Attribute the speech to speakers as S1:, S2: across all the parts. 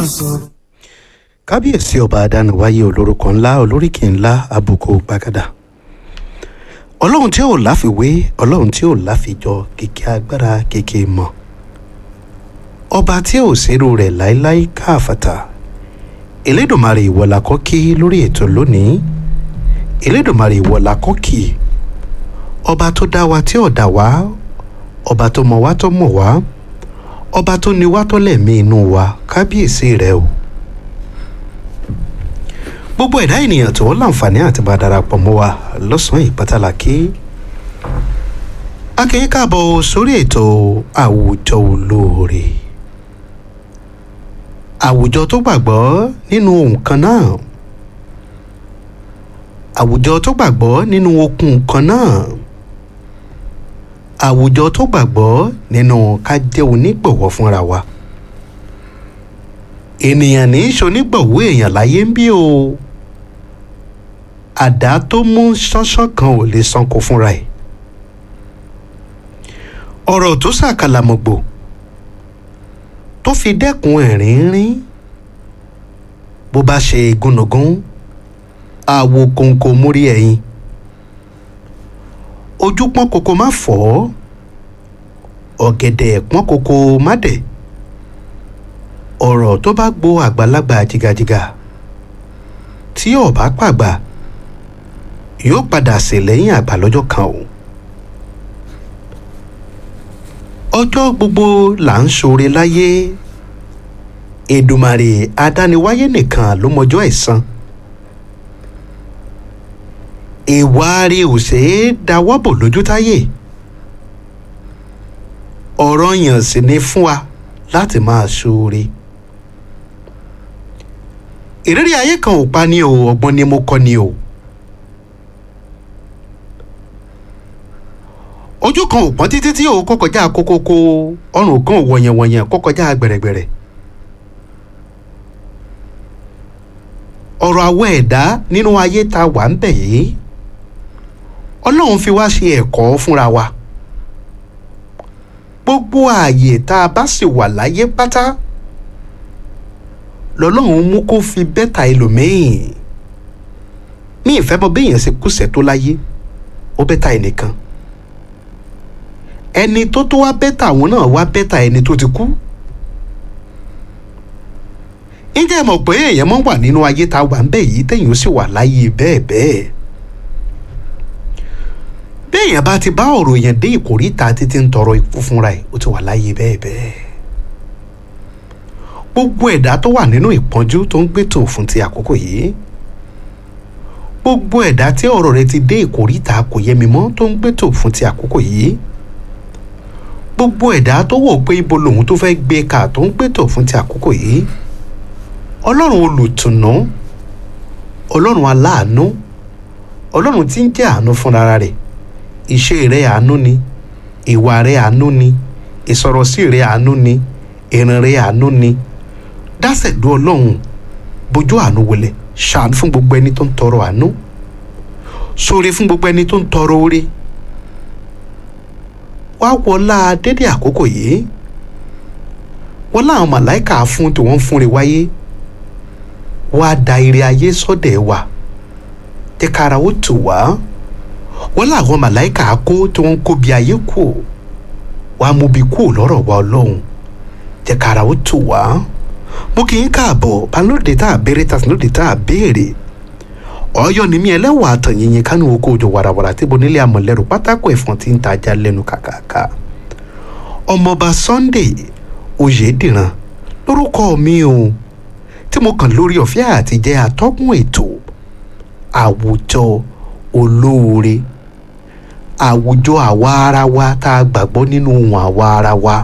S1: sọ.
S2: kábíyèsí ọba adániwáyé olórúkọ ńlá olóríkì ńlá àbùkù gbàgàdà ọlọ́run tí ò láfiwé ọlọ́run tí ò láfijọ kìkì agbára kìkì mọ̀ ọba tí ò sírú rẹ̀ láéláé káàfàtà elédùnmarè ìwọ̀là kọ́kí lórí ètò lónìí elédùnmarè ìwọ̀là kọ́kì ọba tó dá wa tí ò dá wa ọba tó mọ̀ wá tó mọ̀ wá ọba tó ní wá tó lẹ̀mí inú wa kábíyèsí rẹ o gbogbo ẹ̀dá ènìyàn tó láǹfààní àti bá darapọ̀ mọ́ wa lọ́sàn-án ìpátálàkì akẹ́yìn káàbọ̀ sórí ètò àwùjọ olóore àwùjọ tó gbàgbọ́ nínú ohun kan náà àwùjọ tó gbàgbọ́ nínú okun kan náà àwùjọ tó gbàgbọ́ nínú ká jẹ́ onígbọ̀wọ́ fúnra wa ènìyàn ní í ṣonígbọ̀wọ́ èèyàn láyé ń bí o àdá tó mú ṣánṣán kan ò lè sanko fúnra ẹ̀ ọ̀rọ̀ tó ṣàkàlàmọ̀gbò tó fi dẹ́kun ẹ̀rín rín bó bá ṣe gúnugún àwo kòǹkò mórí ẹ̀yìn ojú pọ́n kòkó má fọ́ ọ̀gẹ̀dẹ̀ pọ́n kòkó má dẹ̀ ọ̀rọ̀ tó bá gbo àgbàlagbà jìgàjìgà tí ó bá pàgbà yóò padà sí lẹ́yìn àgbà lọ́jọ́ kan o ọjọ́ gbogbo là ń ṣoore láyé Èdùmàrè adániwáyé nìkan ló mọjọ́ ẹ̀san ìwà rí ò ṣe é dáwọ́ bò lójú táyé ọ̀rọ̀ yàn sì ni fún wa láti máa ṣoore ìrírí ayé kan ò pa ni o ọgbọ́n ni mo kọ́ ni o ojú kan ò pọ́n títí tí o kó kọjá kókókó ọrùn kan ò wọ̀nyẹ̀wọ̀nyẹ̀ kó kọjá gbẹ̀rẹ̀gbẹ̀rẹ̀ ọ̀rọ̀ àwọ̀ ẹ̀dá nínú ayé tá wà ń bẹ̀ yìí ọlọ́run fi wá ṣe ẹ̀kọ́ fúnra wa gbogbo ààyè tá a bá sì wà láyé pátá lọ́lọ́run mú kó fi bẹ́tà ẹlòmíì ní ìfẹ́ mọ béèyàn ṣe kùsẹ̀ tó láyé ó bẹ́tà ẹnìkan ẹni tó tó wá bẹ́tà àwọn náà wá bẹ́tà ẹni tó ti kú ǹjẹ́ ẹ mọ̀ pé èèyàn mọ́ wà nínú ayé tá a wà ń bẹ̀ yìí téèyàn sì wà láyé bẹ́ẹ̀ bẹ́ẹ̀ béèyàn bá ti bá ọ̀rọ̀ èèyàn dé ìkórìtà títí ń tọrọ ikú fúnra ẹ̀ ó ti wà láyé bẹ́ẹ̀ bẹ́ẹ̀ gbogbo ẹ̀dá tó wà nínú ìpọ́njú tó ń gbétò fún ti àkókò yìí gbogbo ẹ̀dá tí ọ̀rọ̀ rẹ̀ ti dé ìkórìtà kò yẹ mi mọ́ tó ń gbétò fún ti àkókò yìí gbogbo ẹ̀dá tó wò pé ibo lòun tó fẹ́ gbé ká tó ń gbétò fún ti àkókò yìí ọlọ́run olùtùnú ọlọ́run aláàánú ọlọ́run tí ń jẹ́ àánú fúnra rẹ̀ ìṣe rẹ̀ àánú ni ìwà rẹ̀ àánú ni ìsọ̀rọ̀sí rẹ̀ àánú ni ìrìn rẹ̀ àánú ni dásẹ̀dú ọlọ́run bójú àánú wọlé ṣàánú fún gbogbo ẹni tó ń tọrọ àánú ṣoore fún gbogbo ẹni tó ń tọrọ oore wá wọlá dédé àkókò yìí wọlá àwọn màláìka fún tí wọ́n ń fúnre wáyé wá da ire ayé sọ́dẹ̀ wa jẹ́ kára ó tù wá wọ́n làwọn màláìka kó tí wọ́n ń kó bí ayé kù wá mú bí kù lọ́rọ̀ wa ọlọ́run jẹ́ kára ó tù wá mo kì í káàbọ̀ balóde tá a béèrè tàbí lóde tá a béèrè ọyọ ni mí ẹlẹ́wọ̀n àtànyìnyín kánú oko òjò wàràwàrà tí bonílé amọ̀lẹ́rù pátákó ẹ̀fọn tí ń tajà lẹ́nu kàkàkà ọmọọba Sunday Oyèdìran lórúkọ mi o tí mo kàn lórí ọ̀fẹ́ àti jẹ́ atọ́kùn ètò àwùjọ olóore àwùjọ àwa ara wa tá a gbàgbọ́ nínú ohun àwa ara wa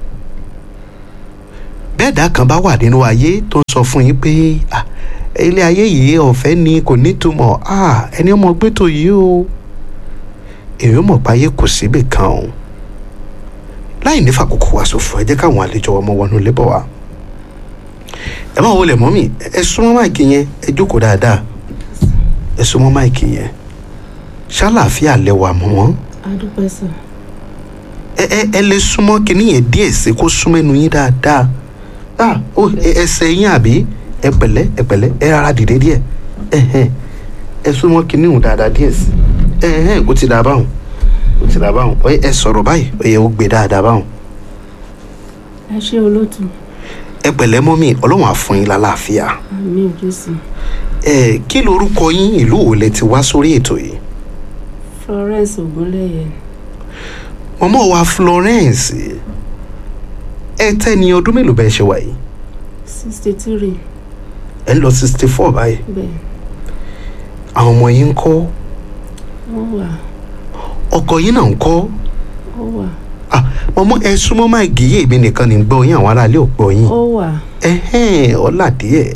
S2: bẹ́ẹ̀dá kan bá wà nínú ayé tó ń sọ fún yín pé ilé ayé yìí ọ̀fẹ́ ni kò nítumọ̀ ẹni ọmọ gbẹ́tò yìí o èyí mọ̀ páyé kò síbì kan o láì ní fàkókò wá ṣòfò ẹ jẹ́ káwọn àlejò ọmọ wọnú lébọ̀ wa ẹ máa wọlé mọ́mì ẹ súnmọ́ máìkì yẹn ẹ jókòó dáadáa ẹ súnmọ́ máìkì yẹn ṣàlàáfíà lẹwà mọ́ wọn
S3: adúpẹ́ sà
S2: ẹ ẹ ẹ lè súnmọ́ kínní yẹn díẹ̀ sí kó súnmọ́ ẹnu yín dáadáa ah ó ẹ- ẹsẹ̀ yín àbí ẹ pẹ̀lẹ́ ẹ pẹ̀lẹ́ ẹ rárá dìde díẹ̀ ẹ̀hẹ́n ẹ súnmọ́ kinní hùn dáadáa díẹ̀ sí ẹ̀hẹ́n ó ti dà báwọn ó ti dà báwọn ó yẹ ẹ sọ̀rọ̀ báyìí ó yẹ ó gbé dáadáa báwọn
S1: ẹ ṣé olóòtú
S2: ẹ pẹ̀lẹ́ mọ́mì ọlọ́run á fún yín lálàáfíà
S1: àmì jésù
S2: ẹ kí lorúkọ yín ìlú wo lẹ ti wá sórí ètò yìí
S1: florence ogunléyẹ
S2: mọ́mọ́ wa Florence ẹ tẹ́ ni ọdún mélòó bẹ́ẹ̀ ṣe wà yìí
S1: sixty three
S2: ẹ ń lọ sixty four báyìí
S1: bẹ́ẹ̀
S2: àwọn ọmọ yín ń kọ́
S1: wọ́n wà
S2: ọkọ yín náà ń kọ́
S1: ó wà
S2: ah mọ́mọ́ ẹ súnmọ́ máa gèyè èmi nìkan ní gbọ́ yín àwọn aráalé ò gbọ́ yín
S1: ó wà
S2: ẹ̀hẹ́n ọ̀là díẹ̀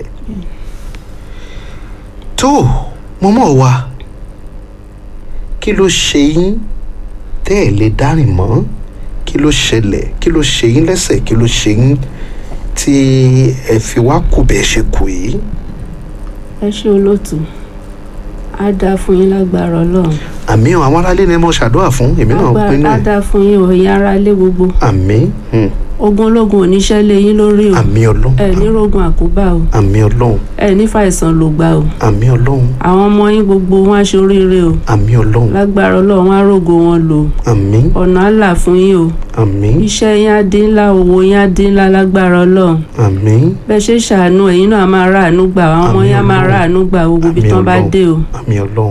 S2: tó mọ́mọ́ wa kí ló ṣe yín tẹ́ ẹ̀ lè dárìn mọ́ kí ló ṣẹlẹ̀ kí ló ṣe yín lẹ́sẹ̀ kí ló ṣe yín tí ẹ fi wá kù bẹ́ẹ̀ ṣe kù yìí
S1: ẹ ṣé olóòtú á dáa fún yín lágbára ọlọ́run
S2: àmì o àwọn aráalé ni mo ṣàdúrà fún èmi náà
S1: Lágbára-
S2: pinnu
S1: á
S2: ẹ̀
S1: dáa fún yín òye ara ilé gbogbo
S2: àmì hmm,
S1: ogun ológun oníṣẹ́ lé yín lórí o
S2: àmì ọlọ́run
S1: ẹ ní rogun àkóbá o
S2: àmì ọlọ́run
S1: ẹ ní fàìsàn ló gbà o
S2: àmì ọlọ́run
S1: àwọn ọmọ yín gbogbo wọn á ṣe oríire o
S2: àmì ọlọ́run
S1: lágbára ọlọ́run á rògo wọn lò
S2: àmì
S1: ọ̀nà á là fún yín o
S2: àmì
S1: iṣẹ́ yín á dín ńlá owó yín á dín ńlá lágbára ọlọ́run
S2: àmì
S1: bẹ́ẹ̀ ṣe ṣàánú ẹ̀yin náà á máa ráàánú gbà àwọn ọmọ
S2: Àmín
S1: yín á máa
S2: Ọlọ́run.
S1: ráàánú gbà gbogbo ibi
S2: Àmín
S1: tán bá
S2: Ọlọ́run.
S1: dé o
S2: àmì ọlọ́run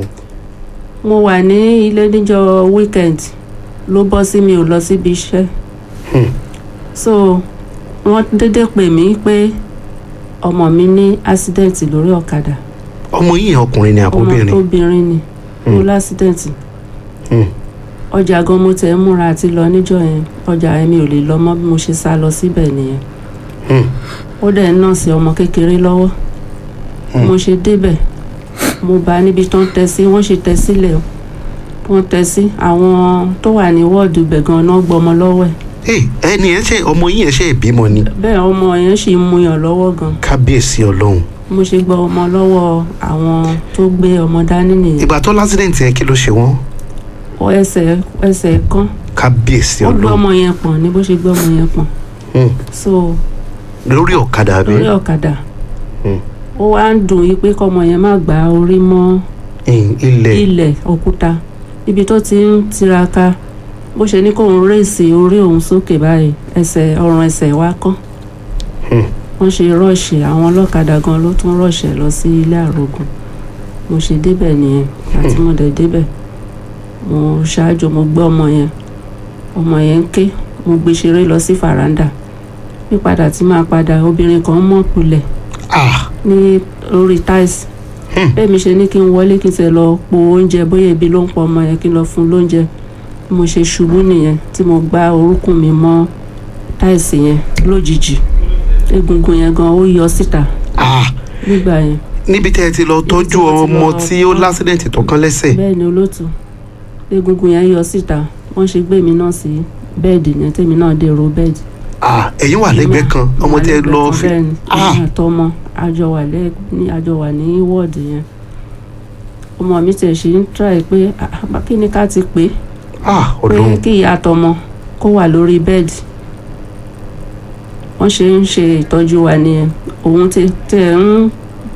S1: mo wà ní ilé níjọ́ weekend ló bọ́ sí mi ò lọ síbi iṣẹ́
S2: Hmm.
S1: so wọ́n dédé pè mí pé ọmọ mi ní accident lórí ọ̀kadà
S2: ọmọ yìí yẹn ọkùnrin ni
S1: ọmọ
S2: àbóbìnrin
S1: tóbìnrin ni
S2: Hmm.
S1: ó lásìdẹ̀ǹtì
S2: Hmm.
S1: ọjà gan mo tẹ̀ ń múra àti lọ níjọ́ yẹn ọjà yẹn mi ò lè lọ mọ́ bí mo ṣe sá lọ síbẹ̀ nìyẹn
S2: Hmm.
S1: ó dẹ̀ ń nọ́ọ̀sì ọmọ kékeré lọ́wọ́
S2: Hmm.
S1: mo ṣe débẹ̀ mo bá níbi tó ń tẹ sí wọ́n ṣe tẹ sílẹ̀ wọ́n tẹ sí àwọn tó wà ní wọ́ọ̀dù ibẹ̀ gan náà gbọmọ lọ́wọ́ ẹ̀
S2: Hey, ẹni ẹ ṣe ọmọ yìí yẹn ṣe ìbímọ ni
S1: bẹ́ẹ̀ ọmọ yẹn sì ń muyàn lọ́wọ́ gan
S2: kábíyèsí ọlọ́run
S1: mo ṣe gba ọmọ lọ́wọ́ àwọn tó gbé ọmọ dání nìyẹn
S2: ìgbà tó lásìdẹ̀ǹtì yẹn kí ló ṣe wọ́n
S1: Ó ẹsẹ̀ ẹsẹ̀ kan
S2: kábíyèsí
S1: ó gbé
S2: ọlọ́run
S1: ọmọ yẹn pọ̀n ní bó ṣe gbé ọmọ yẹn pọ̀n
S2: Hmm.
S1: so
S2: lórí ọ̀kadà àbí
S1: lórí ọ̀kadà
S2: Hmm.
S1: ó wá ń dùn yí pé kọ́mọ yẹn má gbá orí mọ́
S2: Hmm, ilẹ̀
S1: ilẹ̀ òkúta ibi tó ti ń tiraka bó ṣe ní kóun rèsì orí òun sókè báyìí ẹsẹ̀ ọrùn ẹsẹ̀ wá kán
S2: Hmm.
S1: wọ́n ṣe rọ́ọ̀ṣì àwọn ọlọ́kadà gan ló tún rọ́ọ̀ṣì ẹ̀ lọ sí ilé àrògùn mo ṣe débẹ̀ nìyẹn àti mo dẹ̀ débẹ̀ mo ṣáájú mo gbé ọmọ yẹn ọmọ yẹn ń ké mo gbé ṣeré lọ sí fàràǹdà pípadà tí máa padà obìnrin kan mọ̀ kulẹ̀
S2: ah
S1: ní orí táìsì
S2: Hmm.
S1: bẹ́ẹ̀ mi ṣe ní kí n wọlé kí n tẹ̀ lọ po oúnjẹ bóyá ebi ló ń pọ ọmọ yẹn kí n lọ fún un lóúnjẹ mo ṣe ṣubú nìyẹn tí mo gbá orúnkún mi mọ́ táìsì yẹn lójijì egungun yẹn gan ó yọ síta
S2: ah
S1: nígbà yẹn
S2: níbi tẹ́ ẹ ti lọ tọ́jú
S1: tí mo ti
S2: ọmọ
S1: lọ-
S2: tí ó lásìdẹ̀ǹtì tó kán lẹ́sẹ̀
S1: bẹ́ẹ̀ ni olóòtú egungun yẹn yọ síta wọ́n ṣe gbé mi náà sí bẹ́ẹ̀dì yẹn tèmi náà dèrò bẹ́ẹ̀dì
S2: ah ẹ̀yin wà lẹ́gbẹ̀ẹ́ kan ọmọ tẹ́ ẹ lọ fi
S1: bẹ́ẹ̀ ni
S2: ah
S1: èmi àtọmọ àjọ wà lẹ́ ní àjọ wà ní wọ́ọ̀dì yẹn ọmọ mi tẹ̀ ṣe ń try pé ah, ah, kí ni ká ti pè é
S2: ah
S1: pé
S2: ọlọ́run
S1: kí ìyá àtọmọ kó wà lórí bẹ́ẹ̀dì wọ́n ṣe ń ṣe ìtọ́jú wa nìyẹn òun tẹ tẹ ń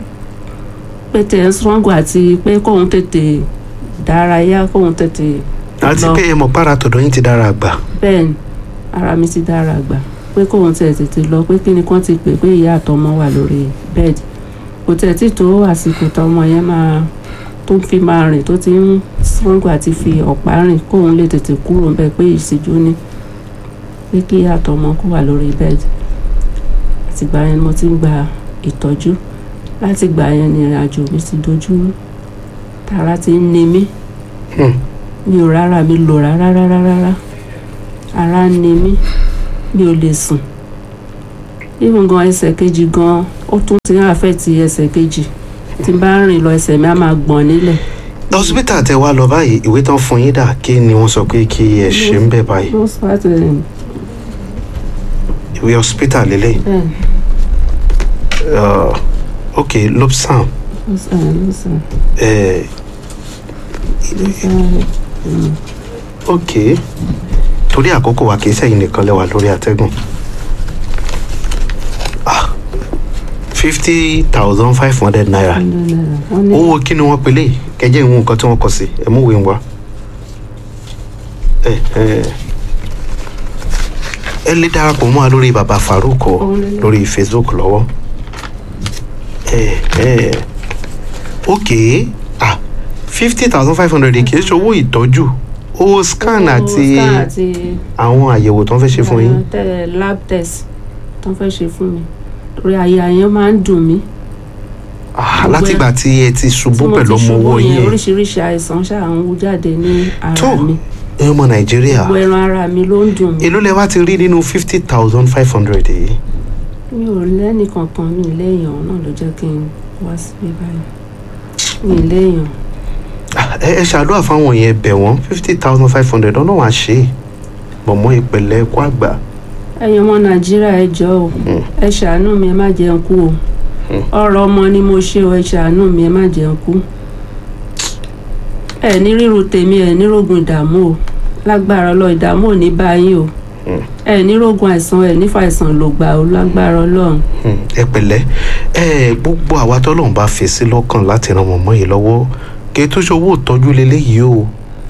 S1: pé tẹ ń struggle àti pé kóun tètè dárayá kóun tètè
S2: àti
S1: lọ.
S2: pé ẹ mọ̀ para tọ̀dọ̀ yín ti dára àgbà
S1: bẹ́ẹ̀ ni ara mi ti dára gbà pé kóun tẹ̀ tètè lọ pé kí ni kán ti pè pé ìyá àtọmọ wà lórí bẹ́ẹ̀dì kò tẹ̀ tí tó àsìkò tọmọ yẹn máa tó fi máa rìn tó ti ń struggle àti fi ọ̀pá rìn kóun lè tètè kúrò ń bẹ pé ìṣíjú ni pé kí ìyá àtọmọ kó wà lórí bẹ́ẹ̀dì àtìgbà yẹn ni mo ti ń gba ìtọ́jú láti gbà yẹn ni ìrìn àjò mi ti dojú rú tara ti ń ni mí
S2: Hmm.
S1: mi ò rárá mi lò rárá rárá rárá ara ń ni mí mi ò lè sùn even gan ẹsẹ̀ kejì gan ó tún ti ń àfẹ́tì ẹsẹ̀ kejì tí n bá ń rìn lọ ẹsẹ̀ mi á máa gbọ̀n nílẹ̀
S2: hospital tẹ́ wá lọ báyìí ìwé tán fún yín dà kí ni wọ́n sọ pé kí ẹ ṣe ń bẹ̀ báyìí
S1: ló spart ẹ̀
S2: ìwé hospital lélẹ̀
S1: bẹ́ẹ̀
S2: uh, ok lobsam
S1: ló sàn ló sàn
S2: eh,
S1: ló sàn
S2: ok torí àkókò wa kìí sẹ́yìn nìkan lẹ́wà lórí àtẹ́gùn fifty thousand five hundred naira
S1: hundred naira wọ́n ní
S2: owó kí ni wọ́n pèlè kẹjẹ ìwọ̀n nǹkan tí wọ́n kọ sí ẹ mú ìwé wa ẹ ẹ ẹ lè darapọ̀ mọ́ wa lórí baba Farouk o,
S1: Òun lélẹ̀.
S2: lórí Facebook lọ́wọ́ ẹ ẹ ok ah fifty thousand five hundred kì í ṣe owó ìtọ́jú owó scan
S1: owó
S2: àti
S1: scan àti
S2: àwọn àyẹ̀wò tó ń fẹ́ ṣe fún yín
S1: àwọn tẹ- lab test tó ń fẹ́ ṣe fún mi torí àyà yẹn máa ń dùn mí
S2: Ah,
S1: gbogbo ẹ-
S2: látìgbà tí ẹ ti
S1: tí
S2: ṣubú
S1: mo
S2: pẹ̀lú
S1: ti
S2: ọmọ owó
S1: ṣubú yẹn
S2: yín ẹ̀
S1: oríṣiríṣi àìsàn ṣáà ń wú jáde ní
S2: tó
S1: ara mi
S2: ẹ ọmọ Nàìjíríà
S1: gbogbo ẹran ara mi ló ń dùn mí
S2: èló lẹ wá ti rí nínú fifty thousand five hundred yìí.
S1: mi ò lẹ́nì kankan mi ì léèyàn náà ló jẹ́ kí n wá síbí báyìí mi ì léèyàn
S2: Ah, ẹ ẹ ṣàdúrà fáwọn yẹn bẹ̀ wọ́n fifty thousand five hundred ọ̀nà wàá ṣe é mọ̀mọ́ ìpẹ̀lẹ̀ ẹ̀kọ́ àgbà
S1: ẹ̀yin ọmọ nàìjíríà ẹ jọ̀ọ́ o ẹ ṣàánú mi ẹ má jẹun kú o ọ̀rọ̀ ọmọ ni mo ṣe o ẹ ṣàánú mi ẹ má jẹun kú ẹ ní ríru tèmi ẹ ní rògùn ìdààmú o lágbára ọlọ́run ìdààmú ò ní bá yín o ẹ ní rògùn àìsàn ẹ ní fàìsàn ló gbà o lágbára ọlọ́run
S2: Hmm, ẹ pẹ̀lẹ́ ẹ gbogbo àwa tọ́lọ́run bá fi sí lọ́kàn láti ran mọ̀mọ́ yìí lọ́wọ́ kí tó ṣe owó ìtọ́jú leléyìí o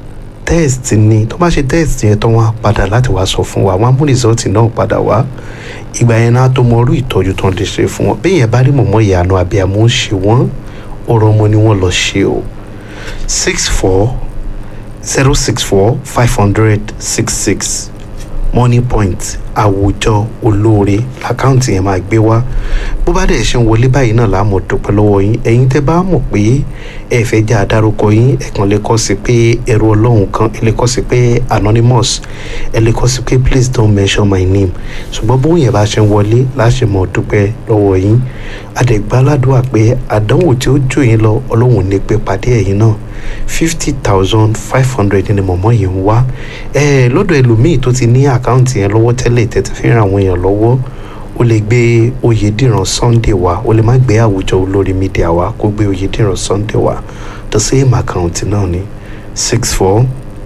S2: test ni tó bá ṣe test yẹn tán wọn á padà láti wá sọ fún wa wọn á mú result náà padà wá ìgbà yẹn náà tó mọ orú ìtọ́jú tó ń lè ṣe fún wọn bí yẹn bá rí mọ̀mọ́ ìyànà àbí àmọ́ ń ṣe wọ́n ọ̀rọ̀ ọmọ ni wọ́n lọ ṣe o six four zero six four five hundred six six money point àwùjọ olóore àkáǹtì yẹn máa gbé wá bó bá dẹ̀ ṣe ń wọlé báyìí náà láàmú dúpẹ́ lọ́wọ́ yín ẹ̀yin tẹ́ bá mọ̀ pé ẹ fẹ́ jẹ́ àdárúkọ yín ẹ kàn lè kọ sí pé ẹrú ọlọ́run kan ẹ lè kọ sí pé anonymous ẹ lè kọ sí pé please don't mention my name ṣùgbọ́n bó yẹn bá ṣe ń wọlé láṣẹ mọ̀ dúpẹ́ lọ́wọ́ yín àdẹ̀gbáládùá pé àdánwò tí ó jò yín lọ ọlọ́run ní pé pàdé ẹ̀yin náà fifty thousand five hundred ni mọ̀mọ́ yìí ń wá ẹ lọ́dọ̀ ẹlòmíì tó ti ní àkáǹtì yẹn lọ́wọ́ tẹ́lẹ̀ tẹ́tí fi ń ran àwọn èèyàn lọ́wọ́ ó lè gbé oyèdìran sunday wá ó lè má gbé àwùjọ olórí mídíà wá kó gbé oyèdìran sunday wá the same account náà ni six four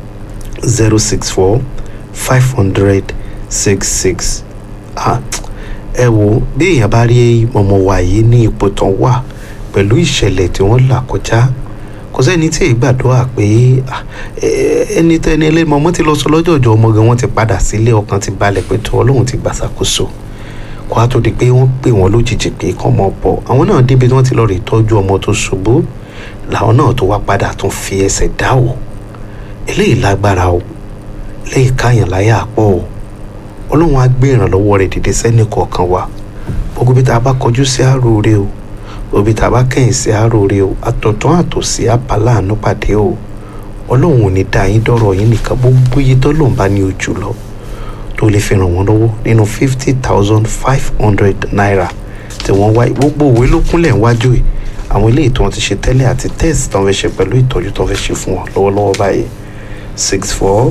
S2: zero six four five hundred six six ah ẹ wo bí èèyàn bá rí mọ̀mọ́ wa yìí ní ipò tán wà pẹ̀lú ìṣẹ̀lẹ̀ tí wọ́n là kọjá kò sẹ́ni tí èyí gbàdúrà pé ah, eh, ẹni tẹ́ni ẹlẹ́mọ ọmọ ti lọ sọ lọ́jọ́ ọjọ́ ọmọ gan wọ́n ti padà sílé ọkàn ti balẹ̀ pé tó ọlọ́run ti gbàṣàkóso kó a tó di pé wọ́n pè wọ́n lójijì pé kán mọ̀ bọ̀ àwọn náà débi tí wọ́n ti lọ rí tọ́jú ọmọ tó ṣubú làwọn náà tó wá padà tún fi ẹsẹ̀ dá o eléyìí lágbára o eléyìí káyàn láyà pọ̀ o ọlọ́run á gbé ìrànlọ́wọ́ rẹ̀ dìde sẹ́ni kọ̀ọ̀kan wa gbogbo bí tá a bá kọjú sí àròrè o òbí tàbá kẹ́yìn sí àròrè o àtọ̀tún àtòsí àpàláàánú pàdé o ọlọ́run ò ní dá yín dọ́rọ̀ yín nìkan gbogbo iye tó lòun bá ní ojú lọ tó lè fi ràn wọ́n lọ́wọ́ nínú fifty thousand five hundred naira tí wọ́n wá gbogbo òwe ló kúnlẹ̀ níwájú ẹ̀ àwọn eléyìí tí wọ́n ti ṣe tẹ́lẹ̀ àti test tó ń fẹ́ ṣe pẹ̀lú ìtọ́jú tó ń fẹ́ ṣe fún wọn lọ́wọ́lọ́wọ́ báyìí six four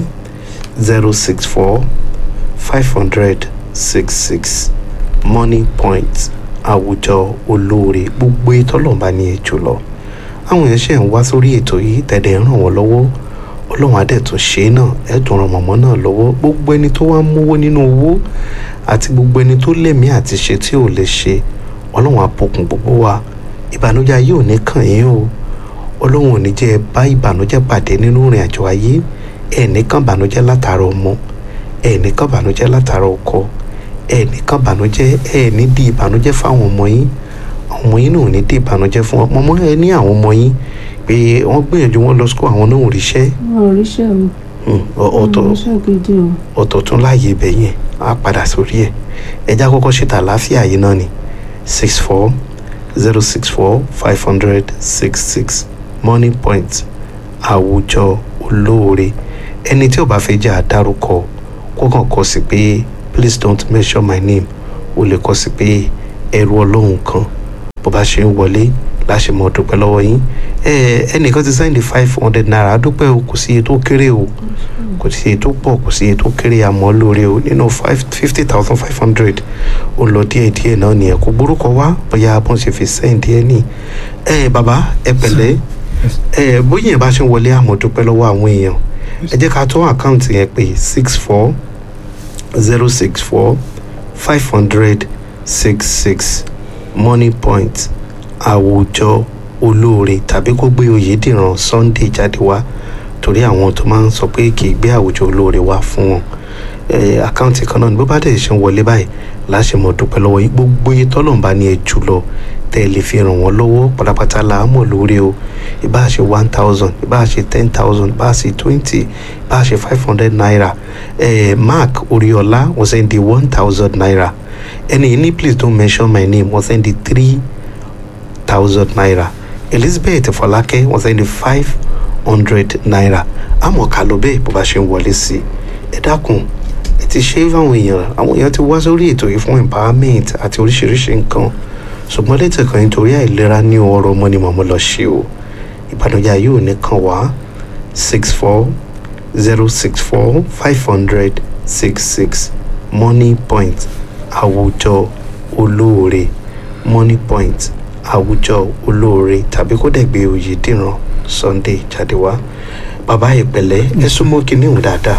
S2: zero six four five hundred six six money point àwùjọ olóore gbogbo ètò ọlọ́run ní ẹjọ́ lọ àwọn èèyàn ṣe ń wá sórí ètò yìí tẹ̀lé ń ràn wọ́n lọ́wọ́ ọlọ́run adẹ́tún ṣe é náà ẹ̀tún ran mọ̀mọ́ náà lọ́wọ́ gbogbo ẹni tó wá ń mówó nínú owó àti gbogbo ẹni tó lẹ́mìí àti ṣe tí ò lè ṣe ọlọ́run àpòkùn gbogbo wa ìbànújẹ́ ayé ò ní kàn yín o ọlọ́run ò ní jẹ́ ẹ bá ìbànújẹ́ pàdé nínú ìrìn àjò ayé ẹ̀ ní kàn bànújẹ́ látara ọmọ ẹ̀ ní kàn bànújẹ́ látara ọkọ ẹ nìkan bànújẹ́ ẹ ní di ìbànújẹ́ fáwọn ọmọ yín àwọn ọmọ yín náà ò ní di ìbànújẹ́ fún wọn ọmọ ẹ ní àwọn ọmọ yín pé wọ́n gbìyànjú wọn lọ sukú àwọn náà ò ríṣẹ́
S1: wọn ò ríṣẹ́ o
S2: ọ̀tọ̀
S1: wọn ò ríṣẹ́ gidi o
S2: ọ̀tọ̀ tún láàyè ibẹ̀ yẹn á padà sórí ẹ̀ ẹja kọ́kọ́ ṣètò àlàáfíà yìí náà ni six four zero six four five hundred six six money point àwùjọ olóore ẹni tí ò bá fẹ́ jẹ́ àdárúkọ kó kàn kọ sí pé please don't mention my name o lè kọ sí pé ẹrú ọlọ́run kan bó bá ṣe ń wọlé láṣẹ mọ dúpẹ́ lọ́wọ́ yín ẹnìkan ti sẹ́ndì five hundred naira dúpẹ́ o kò sí iye tó kéré o kò sí iye tó pọ̀ kò sí iye tó kéré àmọ́ lóore o nínú fifty thousand five hundred ó lọ díẹ̀ díẹ̀ náà nìyẹn kò gbórúkọ wá bóyá bọ́n ṣe fi sẹ́ǹdì ẹ̀ ní ẹ bàbá ẹ pẹ̀lẹ́ ẹ bóyá yẹn bá ṣe ń wọlé àmọ́ dúpẹ́ lọ́wọ́ àwọn èèyàn ẹ jẹ́ ká tó àkáǹtì yẹn pé six four zero six four five hundred six six money point àwùjọ olóore tàbí kó gbé oyèdìran sunday jáde wá torí àwọn tó máa ń sọ pé kì í gbé àwùjọ olóore wá fún wọn Eh, àkáǹtì kan náà ni bó bá dẹ̀ ṣe ń wọlé báyìí láṣẹ mọ̀ dúpẹ́ lọ́wọ́ yín gbogbo iye tọ́lọ̀ ń bá ní ẹ jù lọ tẹ́ ẹ lè fi ràn wọ́n lọ́wọ́ pátápátá là á mọ̀ lórí o ìbá ṣe one thousand ìbá ṣe ten thousand ìbá ṣe twenty ìbá ṣe five hundred naira eh, mark oriola wọ́n sẹ́ndí one thousand naira ẹni yìí ní please don't mention my name wọ́n sẹ́ndí three thousand naira elizabeth fọlákẹ́ wọ́n sẹ́ndí five hundred naira àmọ́ ká ló bẹ́ẹ̀ bó bá ṣe ń wọlé sí ẹ dákun ẹ ti ṣe é fáwọn èèyàn àwọn èèyàn ti wá sórí ètò yìí fún empowerment àti oríṣiríṣi nǹkan ṣùgbọ́n létí kan nítorí àìlera ní ọrọ̀ ọmọ ni màmú lọ ṣe o ìbànújẹ́ yóò ní kan wá six four zero six four five hundred six six money point àwùjọ olóore money point àwùjọ olóore tàbí kó dẹ̀ gbé oyè dìran sunday jáde wá bàbá ìpẹ̀lẹ́ ẹ súnmọ́ kinní òun dáadáa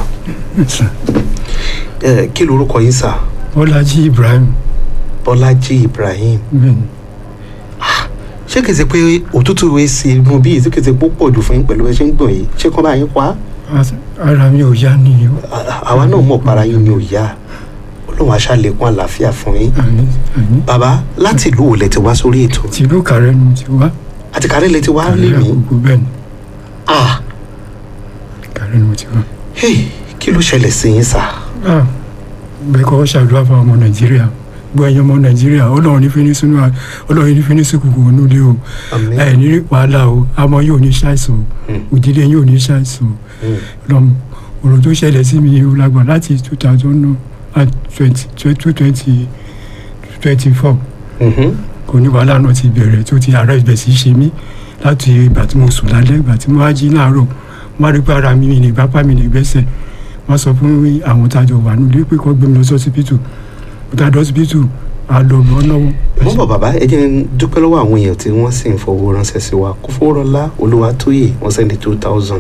S2: ẹ kí lorúkọ yín sà
S3: bọ́lájí ibrahim
S2: bọ́lájí ibrahim
S3: bẹ́ẹ̀ni
S2: ṣé kìí ṣe pé òtútù èsì inú bíi ṣé kìí ṣe pé ó pọ̀ jù fún yín pẹ̀lú ẹ ṣe ń gbọ̀n yìí ṣé kán bá yín pa á
S3: ara mi ò yá ni o
S2: À- àwa náà mọ̀ para yín ni ò yá ọlọ́run aṣáálẹ̀kùn àlàáfíà fún yín
S3: àmì àmì
S2: bàbá láti ìlú wo lẹ ti wá sórí ètò
S3: tìlú kàrẹ́ ni mo ti wá
S2: àti kárẹ́ lẹ ti wá lé
S3: kàrẹ́
S2: mi
S3: àkókò bẹ́ẹ̀ni
S2: ah
S3: kàrẹ́ ni mo ti wá.
S2: hey kí ló ṣẹlẹ̀ sí yín sà
S3: Ah, bẹ́ẹ̀ kọ́ ṣàdúrà fún ọmọ nàìjíríà gbọ́ ẹ̀yin ọmọ nàìjíríà ọlọ́run ní fíní sínú à- ọlọ́run ní fíní sí kùkù nílé o
S2: àmín
S3: ẹ̀ ní wàhálà o àmọ́ yóò ní ṣàìsàn
S2: Mm.
S3: o òdìdé yóò ní ṣàìsàn o
S2: Mm.
S3: lọ́mọ ọ̀rọ̀ tó ṣẹlẹ̀ sí mi ó lágbà láti two thousand and twenty two twenty twenty four
S2: Mhm.
S3: kò ní wàhálà náà ti bẹ̀rẹ̀ tó ti àárẹ̀ ibẹ̀ sí ṣe mí láti ìgbà tí mo sùn lálẹ́ ìgbà tí mo wá jí láàárọ̀ mo wá rí pé ara mi ní ìgbápá mi ní ìgbésẹ̀ wọ́n sọ fún àwọn tájọ wà nílé pé kó gbé mi lọ sí ọsibítù mo tá a dé ọsibítù a lọ bọ́ lọ́wọ́.
S2: mo bọ̀ bàbá ẹ jẹ́ n dúpẹ́ lọ́wọ́ àwọn èèyàn tí wọ́n sì ń fowó ránṣẹ́ sí wa kó fowó rọlá olúwatóyè wọ́n sẹ́ndí two thousand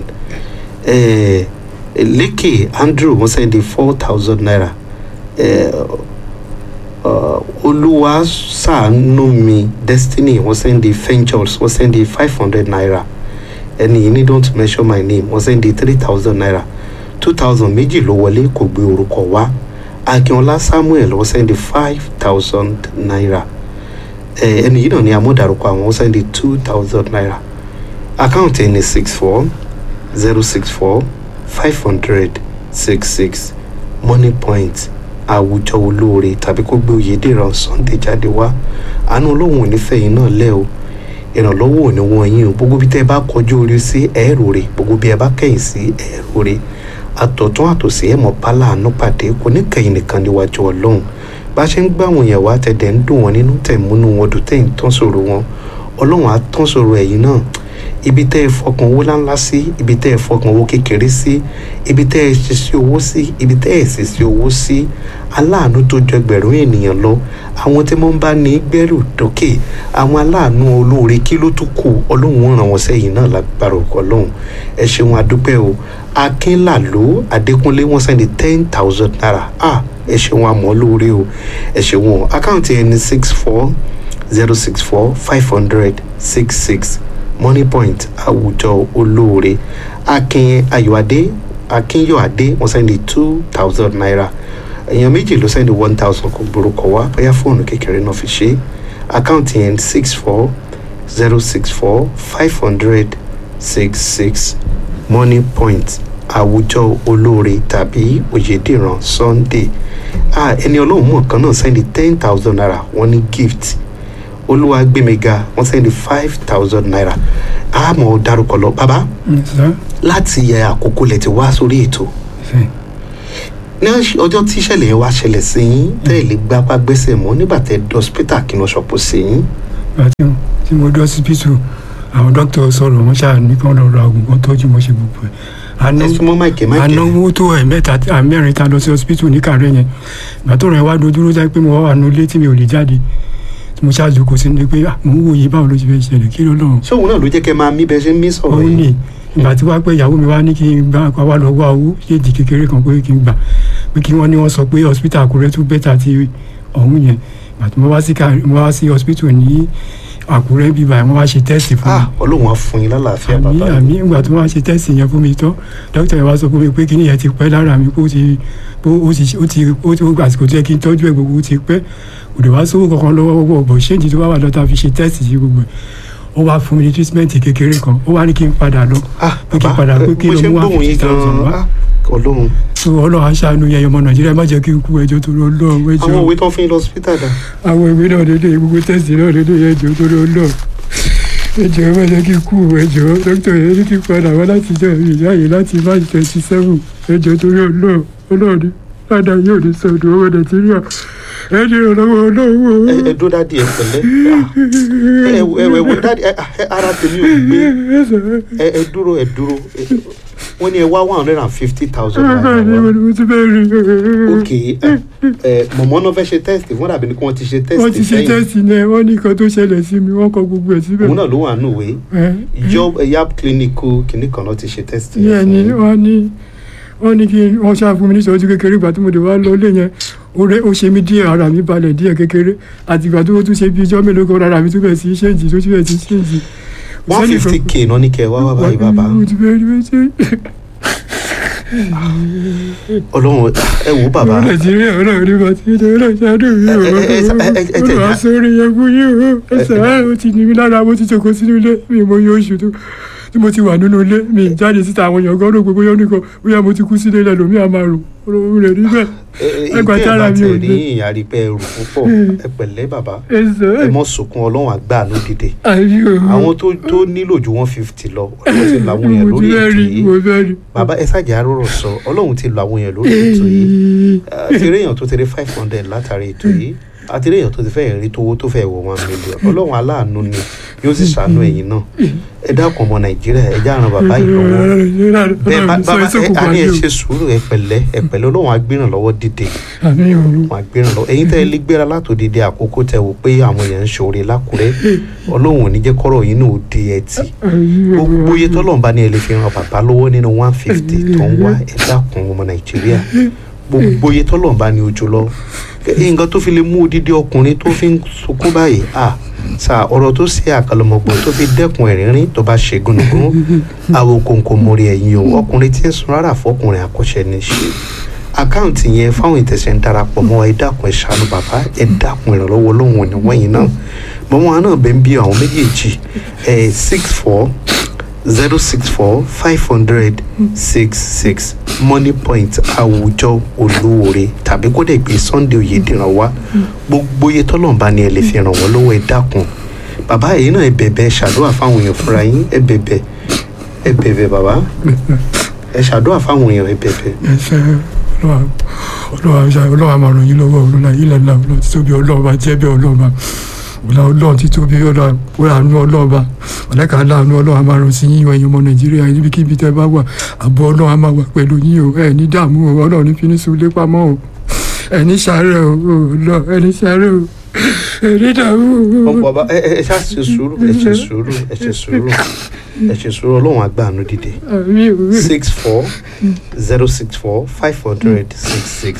S2: lékè andrew wọ́n sẹ́ndí four thousand naira Eh, uh, olúwa ṣàánú mi destiny wọ́n sẹ́ndí ventures wọ́n sẹ́ndí five hundred naira ẹni yìí ní don't mention my name wọ́n sẹ́ndí three thousand naira two thousand méjì ló wọlé kò gbé orúkọ wá akínọlá samuel wọ́n sẹ́ndí five thousand naira ẹ ẹni yìí náà ni amúdàrúkọ àwọn wọ́n sẹ́ndí two thousand naira àkáǹtì ẹni six four zero six four five hundred six six money point àwùjọ olóore tàbí kó gbé oyèdèrán sunday jáde wá àánú ọlọ́run ò ní fẹ̀yìn náà lẹ́ o ìrànlọ́wọ́ ò ní wọ́n yín o gbogbo bí tẹ́ ẹ bá kọjú orí sí ẹ̀rù rẹ̀ gbogbo bí ẹ bá kẹ̀yìn sí ẹ̀rù rẹ̀ àtọ̀tún àtòsí ẹ̀mọ́ pálá àánú pàdé kò ní kẹ̀yìn nìkan níwájú ọlọ́run bá a ṣe ń gbá àwọn èèyàn wá tẹ̀dẹ̀ ń dùn wọn nínú tẹ̀ múnú wọn dùn tẹ̀ ń tán sòrò wọn ọlọ́run á tán sòrò ẹ̀yìn náà ibi tẹ́ ẹ fọkàn owó ńláńlá sí ibi tẹ́ ẹ fọkàn owó kékeré sí ibi tẹ́ ẹ ṣe sí owó sí ibi tẹ́ ẹ sì sí owó sí aláàánú tó jọ ẹgbẹ̀rún ènìyàn lọ àwọn tí wọ́n ń bá ní gbẹ́rù dókè àwọn aláàánú olóore kí ló tún kù ọlọ́run ó ràn wọ́n sẹ́yìn náà lágbára òkú ọlọ́run ẹ ṣeun adúpẹ́ o akínlàló adékúnlé wọ́n sẹ́ni ten thousand naira ah ẹ ṣeun àmọ́ lóore o ẹ ṣeun o àkáǹtì ẹni six four zero six four five hundred six six money point àwùjọ olóore akin ayọ̀adé akínyọ̀adé wọ́n sẹ́ni two thousand naira èèyàn méjì ló sẹ́ni one thousand kò gbórúkọ wá bóyá fóònù kékeré náà fi ṣe àkáǹtì yẹn six four zero six four five hundred six six money point àwùjọ olóore tàbí oyèdèrán sunday ah ẹni ọlọ́run mọ̀ kan náà sẹ́ni ten thousand naira wọ́n ní gift olúwagbémiga wọ́n sẹ́ni five thousand naira àmọ́ dárúkọ lọ bàbá
S3: sá
S2: láti yẹ àkókò lẹ ti wá sórí ètò
S3: ṣe
S2: ní ọjọ́ tí ìṣẹ̀lẹ̀ yẹn wá ṣẹlẹ̀ sí yín tẹ́ ẹ̀ lè gbapá gbẹ́sẹ̀ mọ́ nígbà tẹ́ ẹ dọ́sítà kí wọ́n ṣọ̀pọ̀ sí yín
S3: ìgbà tí mo- tí mo dé ọsibítù àwọn dókítà sọ̀rọ̀ wọ́n ṣáà ní kí wọ́n lọ ra oògùn kan tọ́jú mo ṣe gbogbo ẹ̀ àná
S2: ẹ súnmọ́ máìkì máìkì
S3: ànáwó tó ẹ̀ mẹ́ta àmẹ́rin ta lọ sí ọsibítù ní kàrẹ́ yẹn ìgbà tó rẹ̀ wá dojúró jẹ́ pé mo wá wà nù ilé tí mi ò lè jáde tí mo ṣáà jókòó sí ni pé ah, mò ń wòye báwo ló ti fẹ́ ṣẹlẹ̀ kí ló lọ́rùn
S2: sóhun náà ló jẹ́ kẹ́ máa mí bẹ́ẹ̀ ṣe ń mí sọ̀rọ̀
S3: òun
S2: yìí
S3: ni ìgbà tí wàá pé ìyàwó mi wá ní kí n gbà wá lọ wá owó ṣéèdì kékeré kan pé kí n gbà pé kí wọ́n ní wọ́n sọ pé hospital Àkúrẹ́ tún bẹ́tà ti ọ̀hún yẹn ìgbà àti mo wá sí ká mo wá sí hospital ní àkúrẹ́ bíbá yẹn wọ́n wá ṣe test fún mi
S2: ah ọlọ́run á fún yín lálàáfíà
S3: àmì
S2: bàbá
S3: àmì ìgbà tí wọ́n á ṣe test yẹn fún mi tán dókítà yẹn wá sọ fún mi pé kíní yẹn ti pẹ́ lára mi pé ó ti pé ó ti ó ti ó ti àsìkò tó yẹ kí n tọ́jú ẹ̀ gbogbo ó ti pẹ́ kò dé wá sówó kankan lọ́wọ́ gbogbo ọ̀bọ̀ ṣéǹtì tó wá wà lọ́tà fi ṣe test yìí gbogbo ẹ̀ ó wá fún mi ní treatment kékeré kan ó wá ní kí n padà lọ
S2: ah
S3: pé kí n
S2: bàbá
S3: padà pé
S2: ẹ,
S3: kí
S2: mo
S3: ló
S2: ṣe ń
S3: mú wá
S2: gbóhùn yín
S3: fifty thousand
S2: gan-an
S3: wá
S2: ah ọlọ́run
S3: so ọlọ́run aṣáánú yẹn ọmọ nàìjíríà má jẹ́ kí n kú ẹjọ́ tó lọ lọ́ọ̀ ẹjọ́
S2: àwọn òwe tó ń fún yín lọ hospital dà
S3: àwọn ìwé náà dédé gbogbo tẹ́sì náà dédé ẹjọ́ tó lọ lọ́ọ̀ ẹjọ́ má jẹ́ kí n kú ẹjọ́ dókítà yẹn ní kí n padà wá láti jọ ìyáyè láti march twenty seven ẹjọ́ tó lọ lọ́ọ̀ ọlọ́ọ̀ni ládàá yóò ní sọ̀dọ̀ ọmọ nàìjíríà ẹni ìrànlọ́wọ́
S2: ẹ
S3: ọlọ́wọ́
S2: ẹ dó dádì ẹ pẹ̀lẹ́ ah, ẹ ẹ ẹ wò dádì ẹ ẹ, ara tèmi ò gbé ẹ ẹ dúró ẹ dúró ẹ, wọ́n ní ẹ wá one hundred and fifty thousand naira wá.
S3: mo ti bẹ́ẹ̀ rí
S2: ok ẹ ẹ mọ̀mọ́ náà fẹ́ ṣe test wọ́n dàbí ni kí wọ́n ti ṣe test
S3: wọ́n ti ṣe
S2: sẹ́yìn
S3: tẹ́sì náà wọ́n ní nǹkan tó ṣẹlẹ̀ sí mi wọ́n kọ gbogbo ẹ̀ síbẹ̀
S2: òun náà ló wà nù wé
S3: ẹ
S2: job yab clinical kìnnì kan náà ti ṣe test
S3: yẹn ni wọ́n ní wọ́n ní kí wọ́n ṣáà fún mi ní ìṣọ́jú kékeré ìgbà tí mo dé wá lọ ilé yẹn oore ó ṣe mí díẹ̀ ara mi balẹ̀ díẹ̀ kékeré àti ìgbà tó tún ṣe bí ijọ́ mélòó kan ara mi tún bẹ̀ sí ṣéǹjì tó tún bẹ̀ sí ṣéǹjì.
S2: one fifty k náà ní kẹ́ ẹ wá wá báyìí bàbá
S3: mo ti bẹ́ẹ̀ rí bẹ́ẹ̀ ṣe
S2: ọlọ́run ẹ wò ó bàbá
S3: ọmọ nàìjíríà ọlọ́run ní bàtí ìjọ ọlọ́run ṣáájú mi ò
S2: ẹ- ẹ- ẹ- ẹ- ẹ- ẹ-
S3: ọlọ́run aṣọ́rí yẹn fún yín o ẹsẹ̀ ẹ̀ ó ti ní mi lára mo ti jókòó sínú ilé mi ò mọ iye oṣù tó tí mo ti wà nínú ilé mi ì jáde síta àwọn èèyàn gan rò pé bóyá nìkan bóyá mo ti kú sílé lẹ́lòmíì á máa rò ọlọ́run rẹ̀ rí bẹ́ẹ̀ ẹgbàá
S2: ìgbẹ́
S3: tára
S2: ẹ̀ bá
S3: mi
S2: ti
S3: ò
S2: rí
S3: gbé.
S2: ìyàrí pé ẹrù púpọ̀ ẹ pẹ̀lẹ́ bàbá
S3: ẹsẹ̀
S2: ẹ mọ̀ sunkún ọlọ́run àgbà ló dìde
S3: àyè o
S2: àwọn tó tó nílò ju one fifty lọ ọlọ́run ti lo àwọn èèyàn
S3: mo ti
S2: lórí
S3: fẹ́
S2: ètò
S3: rí
S2: yìí
S3: mo fẹ́ rí.
S2: bàbá ẹ ṣàjà rọrọ sọ ọlọ́run ti lo àwọn èèyàn lórí ètò yìí àti eré èèyàn tó ti rí five hundred látàrí ètò yìí àti eré èèyàn tó ti fẹ́ rí tówó tó fẹ́ wọ one million ọlọ́run aláàánú ni yóò sì ṣàánú ẹ̀yin náà ẹ dákun ọmọ nàìjíríà ẹ já ran bàbá yìí lọ́wọ́ bẹ́ẹ̀ bá bá ẹ a ní ẹ ṣe sùúrù ẹ pẹ̀lẹ́ ẹ pẹ̀lẹ́ ọlọ́run agbéràn lọ́wọ́ dìde
S3: àmì òru
S2: wọn agbéràn lọ́wọ́ ẹ̀yin tẹ́ ẹ lé gbéra látòdìdí àkókò tẹ́ wò pé àwọn èèyàn ń ṣòro lákùrẹ́ ọlọ́run ò ní jẹ́ kọ́rọ̀ yìí náà ó di ẹtì gbogbo iye tọ́lọ́run bá ní ẹ lè fi ran bàbá lọ́wọ́ nínú one fifty tó ń wá ẹ dákun ọmọ nàìjíríà gbogbo iye tọ́lọ́run bá ní ojú lọ ẹ, nǹkan tó fi lè mú odidi ọkùnrin tó fi ń sunkún báyìí à sà ọ̀rọ̀ tó ṣe àkàlọ́mọgbọ̀n tó fi dẹ́kun ẹ̀rínrín tó bá ṣe gúnugún àwọn kòǹkò mórí ẹ̀yìn o ọkùnrin tí ń sun rárá fọkùnrin àkọ́ṣẹ́ ní ṣe àkáǹtì yẹn fáwọn ìtẹ̀sẹ̀ ń darapọ̀ mọ́ ẹ dákun ẹ ṣàánú bàbá ẹ dákun ìrànlọ́wọ́ lóhùn òní wọ̀nyí náà mọ́mọ́ àwọn náà bẹ́ẹ̀ ń bí àwọn méjèèjì ẹ̀ six four zero six four five hundred six six money point àwùjọ olóore tàbí kó dẹ̀ gbé sunday oyèdèrán wá gbogbo iye tọ́lọ́mbà ni ẹ lè fi ràn wọ́n lọ́wọ́ ẹ dákun bàbá èyí náà ẹ bẹ̀bẹ̀ ẹ ṣàdúrà fáwọn èèyàn fúnra yín ẹ bẹ̀bẹ̀ ẹ bẹ̀bẹ̀ bàbá ẹ ṣàdúrà fáwọn èèyàn ẹ bẹ̀bẹ̀
S3: ẹsẹ ọlọ́wà ọlọ́wà ọlọ́wà máa ràn yín lọ́wọ́ ọlọ́wà ilẹ̀ ńlá ọlọ́wà títóbi ọlọ́wà jẹ́bẹ̀ ọlọ́wà ọlá ọlọ́wà títóbi ọlọ́wà ọlọ́wà ọlọ́wà ọ̀lẹ́ka aláàánú ọlọ́wà máa ràn sí yín ẹ̀yin ọmọ nàìjíríà níbikíbi tẹ́ bá wà àbọ̀ ọlọ́wà máa wà pẹ̀lú yín o ẹ̀ ní dààmú o ọlọ́wà ní fi ní sùn lé pamọ́ o ẹ̀ ní sàárẹ̀ o ọlọ́ ẹ̀ ní sàárẹ̀ o ẹ̀ ní dààmú o.
S2: ọ̀pọ̀ bá ẹ ẹ ẹ ṣá ṣe sùúrù ẹ ṣe sùúrù ẹ ṣe sùúrù ẹ ṣe sùúrù ọlọ́run àgbàánu dìde
S3: àmì o
S2: six four zero six four five hundred six six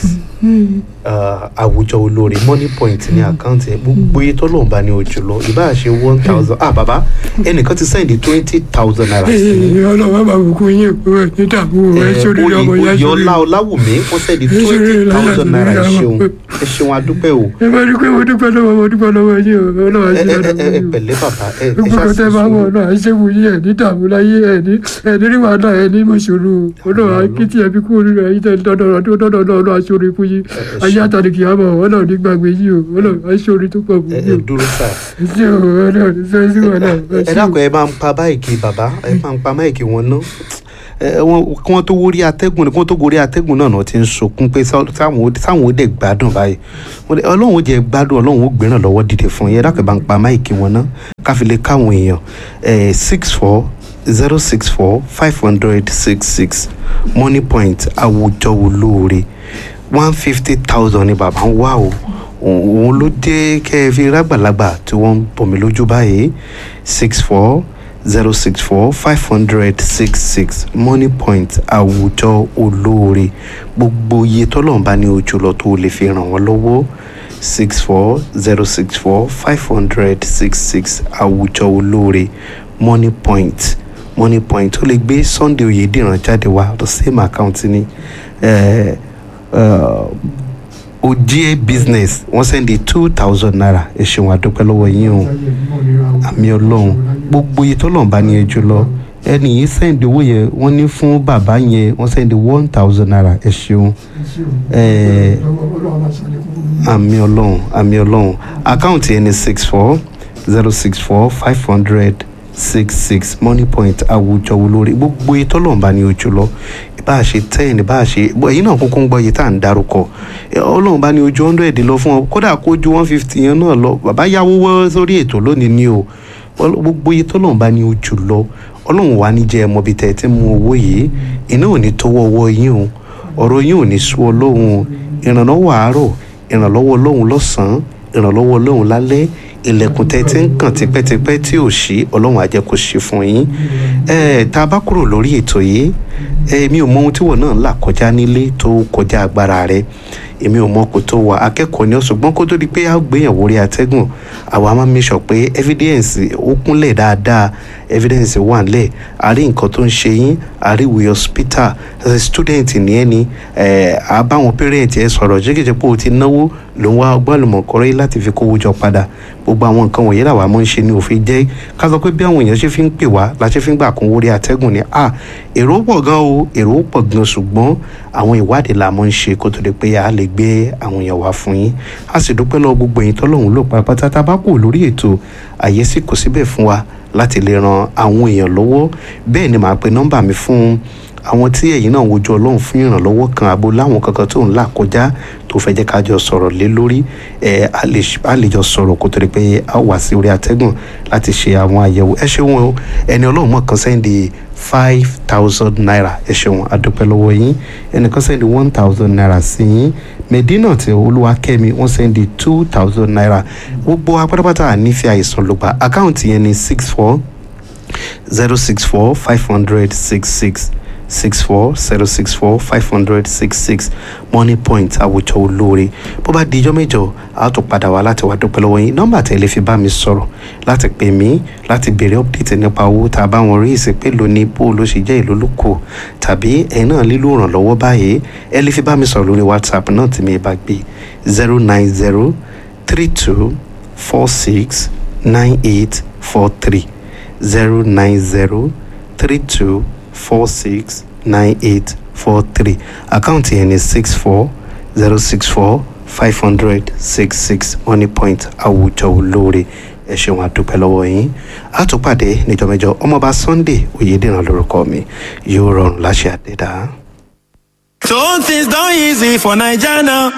S2: àwùjọ olóore money point ní àkáǹtì ẹ gbogbo iye tọ́lọ́run bá ní ojú lọ ìbá ṣe one thousand ah bàbá ẹnìkan ti sẹ́ndì twenty thousand naira sí i
S3: ọlọ́wà máa bùkún yín o ẹ̀ ní dààmú o ẹ̀ ṣe oríire ọmọ yá
S2: oyè
S3: ṣe
S2: ọlá
S3: oríire.
S2: ọláwùmí wọ́n sẹ́ndì
S3: Ẹ ṣe
S2: twenty
S3: oríire láyé
S2: thousand
S3: àti
S2: naira ẹ
S3: oríire
S2: ṣeun
S3: àwọn.
S2: ẹ ṣeun adúpẹ́ o
S3: ẹ bá rí i pé mo dúpẹ́ lọ́wọ́ mo dúpẹ́ lọ́wọ́ yín o ọlọ́wà
S2: ẹ
S3: sí
S2: ẹ
S3: dáadáa
S2: ẹ ẹ
S3: fún yín o.
S2: pẹ̀lẹ́ bàbá ẹ ẹ
S3: gbogbo
S2: ṣá
S3: kan
S2: ṣe
S3: tẹ́ bá wọ̀
S2: sùúrù
S3: náà àìṣèwò yín ẹ̀ ní dààmú láyé ẹ̀ ní ẹ̀ ní rí wàhálà ẹ̀ ní mọ̀ṣọ́rù ọlọ́wà kí tí ẹ fi kú oríire ẹ̀yìn tẹ̀ dọ́dọ̀ ọdún dọ́dọ̀ ọlọ́wà aṣọ́rí fún yín ayé àtàlẹ́ kìí àmọ́ ọlọ́wà ní gbàgbé yín o ọlọ́wà aṣọ́rí tó pọ̀ fún
S2: ẹ ẹ
S3: yín o
S2: dúró sáà.
S3: ẹ ṣé o ọlọ́wà ní sẹ́yìn sí wàhálà ẹ
S2: ẹ
S3: ṣé o.
S2: dákun ẹ máa ń pa báyìí bàbá ẹ máa ń pa máìkì wọn ná ẹ wọn kí wọn tó wórí atẹ́gùn kí wọn tó gorí atẹ́gùn náà náà ti ń sọkún pé sá- sáwọn ó- sáwọn ó dẹ̀ gbádùn báyìí Wọ́n dẹ̀- ọlọ́run ó jẹ́ gbádùn ọlọ́run ó gbéràn lọ́wọ́ dìde fún yín ẹ dákun ẹ bá ń pa máìkì wọn ná káfí lè káwọn èèyàn ẹ six four zero six four five hundred six six money point àwùjọ olóore one fifty thousand ni bàbá ń wá o òun ló dé kẹ́ ẹ fi rágbàlagbà tí wọ́n ń bọ̀ mí lójú báyìí six four zero six four five hundred six six money point àwùjọ olóore gbogbo iye tọ́lọ́run bá ní ojú lọ tó lè fi ràn wọ́n lọ́wọ́ six four zero six four five hundred six six àwùjọ olóore money point money point ó lè gbé sunday oyèdìran jáde wá the same account ni eh, uh, ojie business wọ́n sẹ́ndí two thousand naira ẹ ṣeun àdúpẹ́ lọ́wọ́ yín o àmì ọlọ́run gbogbo iye tọ́lọ́run bá ní ẹjọ́ lọ ẹni yìí sẹ́ndí owó yẹn wọ́n ní fún bàbá yẹn wọ́n sẹ́ndí one thousand naira ẹ ṣeun Eh, àmì ọlọ́run àmì ọlọ́run àkáǹtì ẹni six four zero six four five hundred six six money point àwùjọ olórí gbogbo iye tọ́lọ́run bá ní ojú lọ bá a ṣe ten bá a ṣe bọ́ ẹ̀yin náà kúkú ń gbọ́ iye tá à ń darúkọ Ẹ, ọlọ́run bá ní ojú hundred lọ fún ọ kódà kó ju one fifty yẹn náà lọ bàbá yáwó wọ́ sórí ètò lónìí ni o Ọl- gbogbo iye tọ́lọ́run bá ní ojú lọ ọlọ́run wà ní jẹ́ ẹ mọ́bi tẹ́ ẹ ti mú owó yìí iná ò ní tọwọ́ ọwọ́ yín o ọ̀rọ̀ yín ò ní sú ọlọ́run o ìrànlọ́wọ́ àárọ̀ ìrànlọ́wọ́ ọlọ́run lọ́sàn-án ìrànlọ́wọ́ ọlọ́run lálẹ́ ilẹ̀kùn tẹ́ ti ń kàn tipẹ́tipẹ́ tí ò ṣí ọlọ́run á jẹ́ kó ṣí fún yín ẹ tá a bá kúrò lórí ètò yìí èmi ò mọ ohun tí wọn náà là kọjá nílé tó kọjá agbára rẹ èmi ò mọ kò tó wà akẹ́kọ̀ọ́ ni ó ṣùgbọ́n kó tó di pé a gbéyàwó orí atẹ́gùn àwa máa ń make sure pé evidence ó kúnlẹ̀ dáadáa evidence wà nílẹ̀ a rí nǹkan tó ń ṣe yín a rí ìwé hospital as a student ní ẹni a bá wọn parent ẹ sọ̀rọ̀ jẹ́gẹ́jẹ́ pé o ti náwó ló ń wá ọgbọ́n àlùmọ̀kọ́rẹ́ láti fi kówó jọ padà gbogbo àwọn nǹkan wọ̀nyí làwa máa ń ṣe ní òfin jẹ́ ká sọ pé bí àwọn èèyàn ṣe fi ń pè wá la ṣe fi ń gbà kún orí atẹ́gùn ni à èrò pọ̀ gan o èrò pọ̀ gan ṣùgbọ́n àwọn ìwádìí la máa ń ṣe kó tó di pé a lè gbé àwọn èèyàn wá fún yín a sì dúpẹ́ lọ gbogbo ẹ̀yin tọ́lọ́hún lò pátápátá tá a bá kù lórí ètò àyè sì kò síbẹ̀ fún wa láti lè ran àwọn èèyàn lọ́wọ́ bẹ́ẹ̀ ni màá pe nọ́mbà mi fún àwọn tí ẹ̀yin náà wojú ọlọ́run fún ìrànlọ́wọ́ kan àbò láwọn kankan tó ń là kọjá tó fẹ́ jẹ́ ká jọ sọ̀rọ̀ lé lórí ẹ̀ a lè jọ sọ̀rọ̀ kó tó di pé a wà sí orí atẹ́gùn láti ṣe àwọn àyẹ̀wò ẹ ṣeun o ẹni ọlọ́run mọ̀ kan sẹ́ndì five thousand naira ẹ ṣeun adúpẹ́ lọ́wọ́ yín ẹnìkan sẹ́ndì one thousand naira sí yín medina tí olúwakẹ́mi wọ́n sẹ́ndì two thousand naira gbogbo apátápátá nífẹ̀ẹ́ àìsàn ló gba àkáǹtì yẹn ní six four zero six four five hundred six six six four zero six four five hundred six six money point àwùjọ olóore bó bá di ijọ́ mẹ́jọ a tún padà wá láti wá dúpẹ́ lọ́wọ́ yín nọ́mbà tẹ́ lè fi bá mi sọ̀rọ̀ láti pè mí láti béèrè update nípa owó tá a bá wọn rí ìsìnkú èlò ní bó ló ṣe jẹ́ ìlú lóko tàbí ẹ̀yin náà lílo ìrànlọ́wọ́ báyìí ẹ lè fi bá mi sọ̀rọ̀ lórí whatsapp náà tí mi bá gbé zero nine zero three two four six nine eight four three zero nine zero three two four six nine eight four three àkáǹtì yẹn ni six four zero six four five hundred six six money point àwùjọ olóore ẹ ṣeun àdúpẹ́ lọ́wọ́ yín àtúpàdé níjọ́ mẹ́jọ ọmọọba sunday oyèdèrán lórúkọ mi yóò rọrùn láṣẹ àdédá.
S4: So things done easy for Naija now.